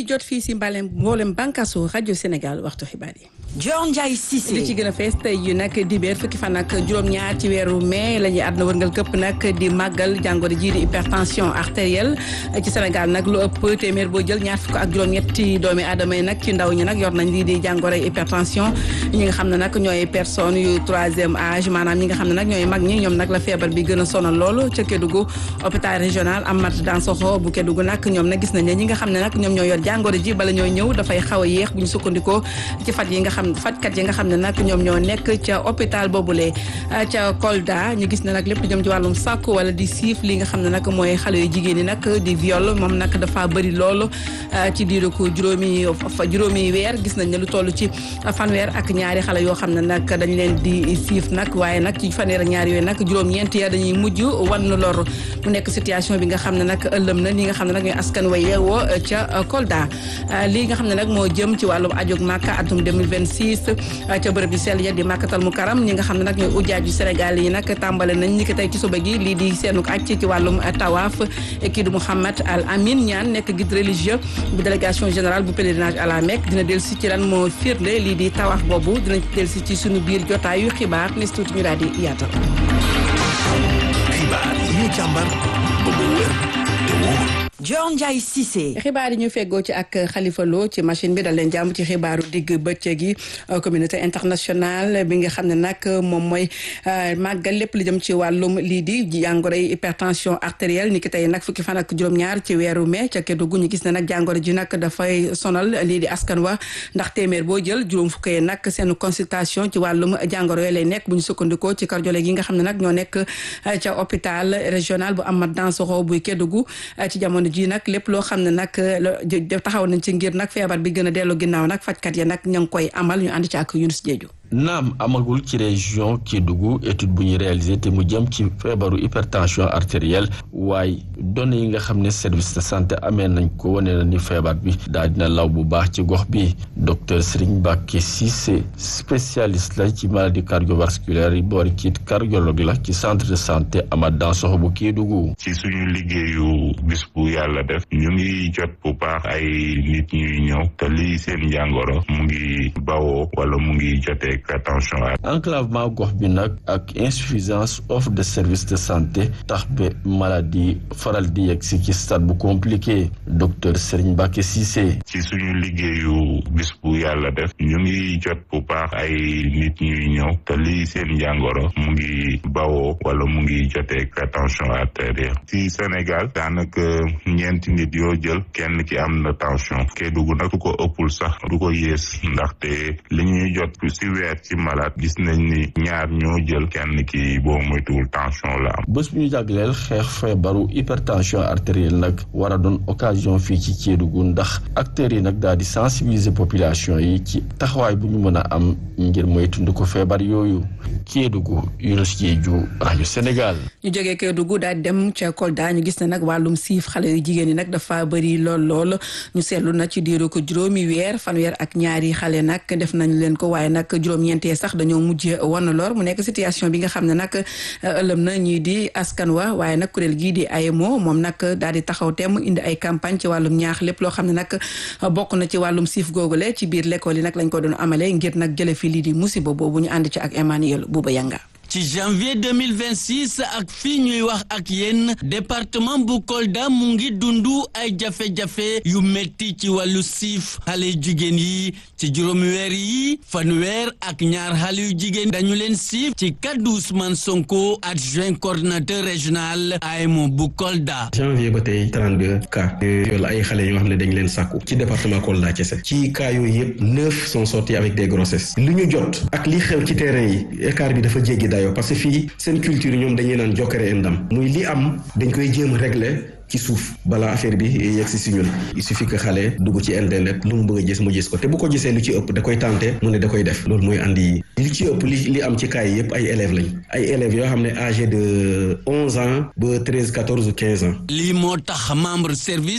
di jot fii si mbalem mboolem bànqaasu rajo Sénégal waxtu xibaar yi. Dior Ndiaye Cissé li ci gën a fees tey jii nag dibéer fukki fan ak juróom-ñaar ci weeru mai la ñuy àdduna wërngal këpp nag di màggal jàngoro ji di hypertension artérielle ci Sénégal nag lu ëpp téeméer boo jël ñaar fukk ak juróom-ñetti doomi aadama yi nag ci ndaw ñi nag yor nañ lii di jàngoro hypertension ñi nga xam ne nag ñooy personnes yu troisième âge maanaam ñi nga xam ne nag ñooy mag ñi ñoom nag la feebar bi gën a sonal loolu ca Kédougou hôpital régional Amath Dansokho bu Kédougou nag ñoom nag gis nañ ne ñi nga xam ne nag ñoom ñoo yor jàngoro ji bala ñoo ñëw dafay xaw a yéex bu ñu sukkandikoo ci faj yi nga xam fajkat yi nga xam ne nag ñoom ñoo nekk ca hôpital boobule ca Kolda ñu gis ne nag lépp jëm ci wàllum sàkku wala di siif li nga xam ne nag mooy xale yu jigéen ñi nag di viol moom nag dafa bëri loolu ci diiru ko juróomi juróomi weer gis nañ ne lu toll ci fanweer ak ñaari xale yoo xam ne nag dañ leen di siif nag waaye nag ci fanweer ak ñaari yooyu nag juróom-ñeent ya dañuy mujj wan lor mu nekk situation bi nga xam ne nag ëllëm na li nga xam ne nag ñooy askan wa yeewoo ca Kolda lii nga xam ne nag moo jëm ci wàllum ajog Màkka atum 2026 ca bërëb yu sell ya di màkkatal mu karam ñi nga xam ne nag ñooy ujaaj yu Sénégal yi nag tàmbale nañ ñi ko tey ci suba gi lii di seenuk aj ci wàllum tawaaf kii di Mouhamad Al Amin ñaan nekk guide religieux bu délégation générale bu pèlerinage à la Mecque dina del si ci lan moo firnde lii di tawaaf boobu dina del si ci suñu biir jotaayu xibaar nes tuuti ñu daal di yaatal xibaar yi ñu càmbar ba mu wér te wóor Dior Ndiaye Cissé. xibaar yi ñu feggoo ci ak Khalifa Lo ci machine bi dal leen jàmm ci xibaaru digg bëccëg yi communauté internationale bi nga xam ne nag moom mooy màggal lépp li jëm ci wàllum lii di jàngoro yi hypertension artérielle ni ki tey nag fukki fan ak juróom-ñaar ci weeru mai ca Kédougou ñu gis ne nag jàngoro ji nag dafay sonal lii di askan wa ndax téeméer boo jël juróom fukkee nag seen consultation ci wàllum jàngoro yooyu lay nekk bu ñu sukkandikoo ci cardiologue yi nga xam ne nag ñoo nekk ca hôpital régional bu Amath Dansokho buy Kédougou ci jamono ji nag lépp loo xam ne nag taxaw nañ ci ngir nag feebar bi gën a dellu ginnaaw nag fajkat ya nag ña ngi koy amal ñu ànd ci ak Yunus Jeeju naam amagul ci région Kédougou étude bu ñu réalisé te mu jëm ci feebaru hypertension artérielle waaye données yi nga xam ne service de santé amee nañ ko wane na ni feebar bi daal dina law bu baax ci gox bi docteur Serigne Mbacké Cissé spécialiste la ci maladie cardiovasculaire yi boori kiit cardiologue la ci centre de santé Amath Dansokho bu Kédougou ci suñu liggéeyu bis bu yàlla def ñu ngi jot bu baax ay nit ñuy ñëw te lii seen jàngoro mu ngi bawoo wala mu ngi jotee attention enclavement gox bi nag ak insuffisance offre de service de santé tax ba maladie faral di yegg si ci stade bu compliqué docteur Serigne Mbacké Cissé ci suñu liggéeyu bis bu yàlla def ñu ngi jot bu baax ay nit ñuy ñëw te lii seen jàngoro mu ngi bawoo wala mu ngi jotee attention artérielle ci Sénégal daanaka ñeenti nit yoo jël kenn ki am na tension Kédougou nag du ko ëppul sax du ko yées ndaxte li ñuy jot si weer ci malade gis nañ ni ñaar ñoo jël kenn ki boo moytuwul tension la am. bés bu ñu jagleel xeex feebaru hypertension artérielle nag war a doon occasion fii ci Kédougou ndax acteurs yi nag daal di sensibiliser population yi ci taxawaay bu ñu mën a am ngir moytundi ko feebar yooyu Kédougou Yunus Jeeju rajo Sénégal. ñu jógee Kédougou daal dem ca Kolda ñu gis ne nag wàllum siif xale yu jigéen ñi nag dafa bëri lool lool ñu seetlu na ci diiru ko juróomi weer fanweer ak ñaari xale nag def nañ leen ko waaye nag juróom-ñeentee sax dañoo mujj wan lor mu nekk situation bi nga xam ne nag ëllëm na ñii di askan wa waaye nag kuréel gii di AEMO moom nag daal di taxaw temm indi ay campagne ci wàllum ñaax lépp loo xam ne nag bokk na ci wàllum siif googule ci biir l'école yi nag lañ ko doon amalee ngir nag jële fi lii di musiba boobu ñu ànd ci ak Emmanuel Bouba Yanga ci janvier 2026 ak fii ñuy wax ak yéen département bu Kolda mu ngi dundu ay jafe-jafe yu metti ci wàllu siif xale yu jigéen yi ci juróomi weer yi fanweer ak ñaar xale yu jigéen dañu leen siif ci kaddu Ousmane Sonko adjoint coordinateur régional AEMO bu Kolda. janvier ba tey 32 cas yoolu ay xale yoo xam ne dañ leen sàkku ci département Kolda kese ci cas yooyu yëpp neuf sont sortis avec des grossesses li ñu jot ak li xew ci terrain yi écart bi dafa jéggi dayo parce que fii seen culture ñoom dañuy naan jokkere endam muy li am dañ koy jéem a régler ci suuf balaa affaire bi yegg si si ñun il suffit que xale dugg ci internet lu mu bëgg a gis mu gis ko te bu ko gisee lu ci ëpp da koy tenté mu ne da koy def loolu mooy andi li ci ëpp li li am ci cas yi yëpp ay élèves lañ ay élèves yoo xam ne âgé de onze ans ba treize quatorze ou quinze ans. lii moo tax membre service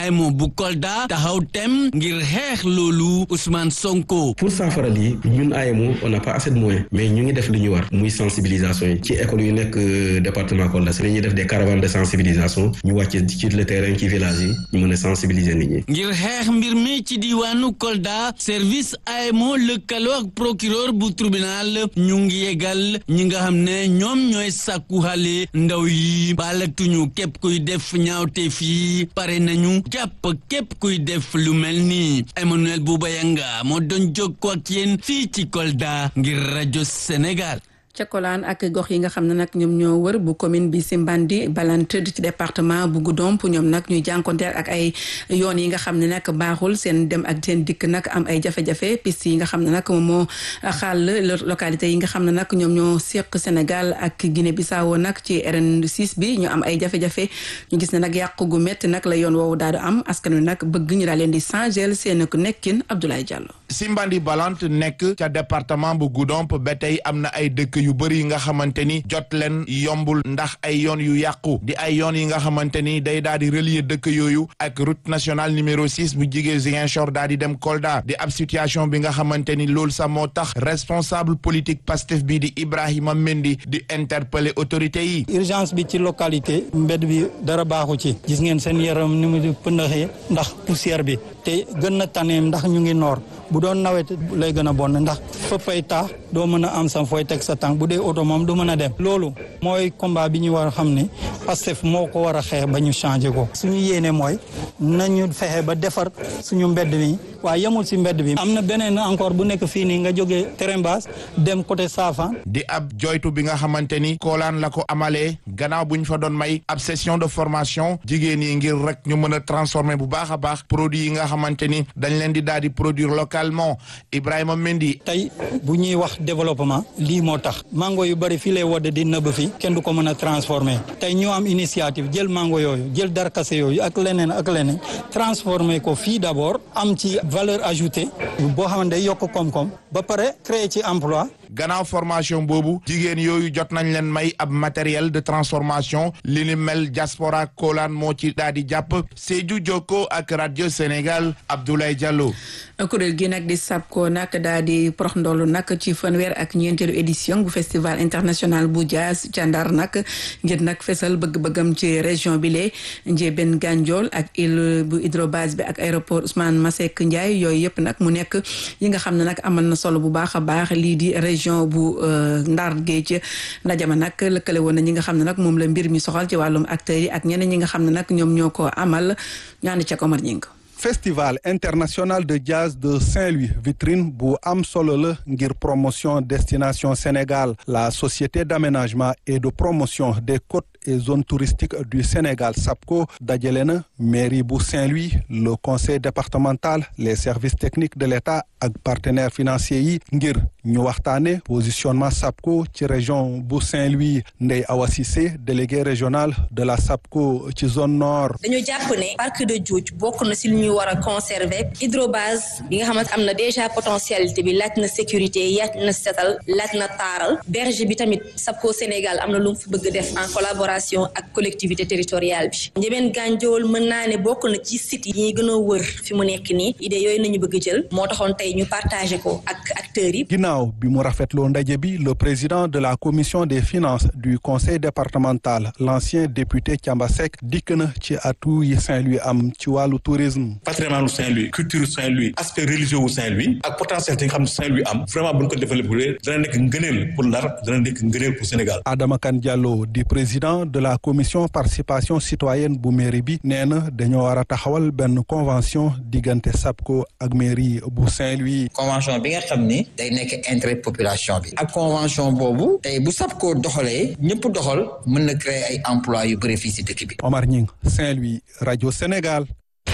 AEMO bu Kolda taxaw tem ngir xeex loolu Ousmane Sonko. pour saafara lii ñun AEMO on n'a pas assez de moyens mais ñu ngi def li ñu war muy sensibilisation yi ci école yu nekk département Kolda si la ñuy def des caravanes de sensibilisation ñu wàcc ci le terrain ci village yi ñu mën a sensibiliser nit ñi. ngir xeex mbir mi ci diwaanu Kolda service AEMO lëkkaloo ak procureur bu tribunal ñu ngi yegal ñi nga xam ne ñoom ñooy sàkku xale ndaw yi baalatuñu képp kuy def ñaawte fii pare nañu jàpp képp kuy def lu mel ni Emmanuel Boubayanga moo doon jokkoo ak yéen fii ci Kolda ngir rajo Sénégal. Cakolaan ak gox yi nga xam ne nag ñoom ñoo wër bu commune bi Simbandi Balante ci département bu Goudomp ñoom nag ñuy jànkonteel ak ay yoon yi nga xam ne nag baaxul seen dem ak seen dikk nag am ay jafe-jafe piste yi nga xam ne nag moom moo xaal localité yi nga xam ne nag ñoom ñoo seq Sénégal ak Guinée Bissau nag ci RN6 bi ñu am ay jafe-jafe ñu gis ne nag yàqu gu métti nag la yoon woowu daal di am askan wi nag bëgg ñu daal leen di changer seen nekkin Abdoulaye Diallo. Simbandi Balante nekk ca département bu Goudomp ba tey am na ay dëkk yu bëri yi nga xamante ni jot leen yombul ndax ay yoon yu yàqu di ay yoon yi nga xamante ni day daal di relier dëkk yooyu ak route nationale numéro six bu jigee Ziguinchor daal di dem Kolda di ab situation bi nga xamante ni loolu sax moo tax responsable politique Pastef bi di Ibrahima Mendy di interpeller autorité yi. urgence bi ci localité mbedd bi dara baaxu ci gis ngeen seen yaram ni mu di pëndaxee ndax poussière bi te gën na tane ndax ñu ngi noor bu doon nawet lay gën a bon ndax fëppay taax doo mën a am sam fooy teg sa tànk bu dee oto moom du mën a dem loolu mooy combat bi ñu war a xam ne Pastef moo ko war a xeex ba ñu changé ko suñu yéene mooy nañu fexe ba defar suñu mbedd mi waaye yemul si mbedd bi am na beneen encore bu nekk fii nii nga jógee terrain basse dem côté Safan di ab joytu bi nga xamante ni koolaan la ko amalee gannaaw bu ñu fa doon may ab session de formation jigéen yi ngir rek ñu mën a transformer bu baax a baax produit yi nga xamante ni dañ leen di daal di produire localement Ibrahima Mendy. tey bu ñuy wax développement lii moo tax mango yu bari fii lay wodd di nëbb fi kenn du ko mën a transformer tey ñu am initiative jël mango yooyu jël darkase yooyu ak leneen ak leneen transformer ko fii d'abord am ci valeur ajoutée boo xamante day yokk koom-koom ba pare créer ci emploi gannaaw formation boobu jigéen yooyu jot nañ leen may ab matériel de transformation li ni mel diaspora kolaan moo ci daal di jàpp Sédhiou Jokko ak radio Sénégal Abdoulaye Diallo. kuréel gi nag di SAPCO nag daal di prox ndollu nag ci fanweer ak ñeenteelu édition bu festival international bu jazz ca Ndar nag ngir nag fesal bëgg-bëggam ci région bi lee Ndiébène Gandiol ak île bu hydrobase bi ak aéroport Ousmane Masseck Ndiaye yooyu yëpp nag mu nekk yi nga xam ne nag amal na solo bu baax a baax lii di région bu Ndar Géej ndaje ma nag lëkkale woon na ñi nga xam ne nag moom la mbir mi soxal ci wàllum acteurs yi ak ñeneen ñi nga xam ne nag ñoom ñoo ko amal ñaani ca Komar Ñing festival international de jazz de Saint-Louis vitrine bu am solo la ngir promotion destination Sénégal la société d'aménagement et de promotion des côtes et zones touristiques du Sénégal SAPCO dajale na mairie bu Saint-Louis le conseil départemental les services techniques de l'État ak partenaires financiers yi ngir ñu waxtaane positionnement SAPCO ci région bu Saint-Louis Ndeye Awa Cissé délégué régional de la SAPCO ci zone nord. dañu jàpp ne parc de Djoudj bokk na si lu ñuy war a conserver hydrobase bi nga xamante am na déjà potentialité bi laaj na sécurité laaj na setal laaj na taaral berge bi tamit SAPCO Sénégal am na lu mu fi bëgg def en collaboration ak collectivité territoriale bi Ndiébène Gandiol mën naa ne bokk na ci site yi ñuy gën a wër fi mu nekk nii idée yooyu nañu bëgg jël moo taxoon tey ñu partagé ko ak acteurs yi. ginnaaw bi mu rafetloo ndaje bi le président de la commission des finances du conseil départemental l'ancien député Thiamba Seck dikk na ci atu yi Saint-Louis am ci wàllu tourisme. patrimoine Saint-Louis culture Saint-Louis aspect religieux wu Saint-Louis ak potentiel yi nga xam ne Saint-Louis am vraiment bu ñu ko développé dana nekk ngëneel pour Ndar dana nekk ngëneel pour Sénégal. Adama Kane Diallo di président de la commission participation citoyenne bu mairie bi nee na dañoo war a taxawal benn convention diggante SAPCO ak mairie bu Saint-Louis. convention bi nga xam ni day nekk intérêt population bi. ak convention boobu tey bu SAPCO doxalee ñëpp doxal mën na créer ay emploi yu bëri fii si dëkk bi. Omar Ñing Saint-Louis rajo Sénégal.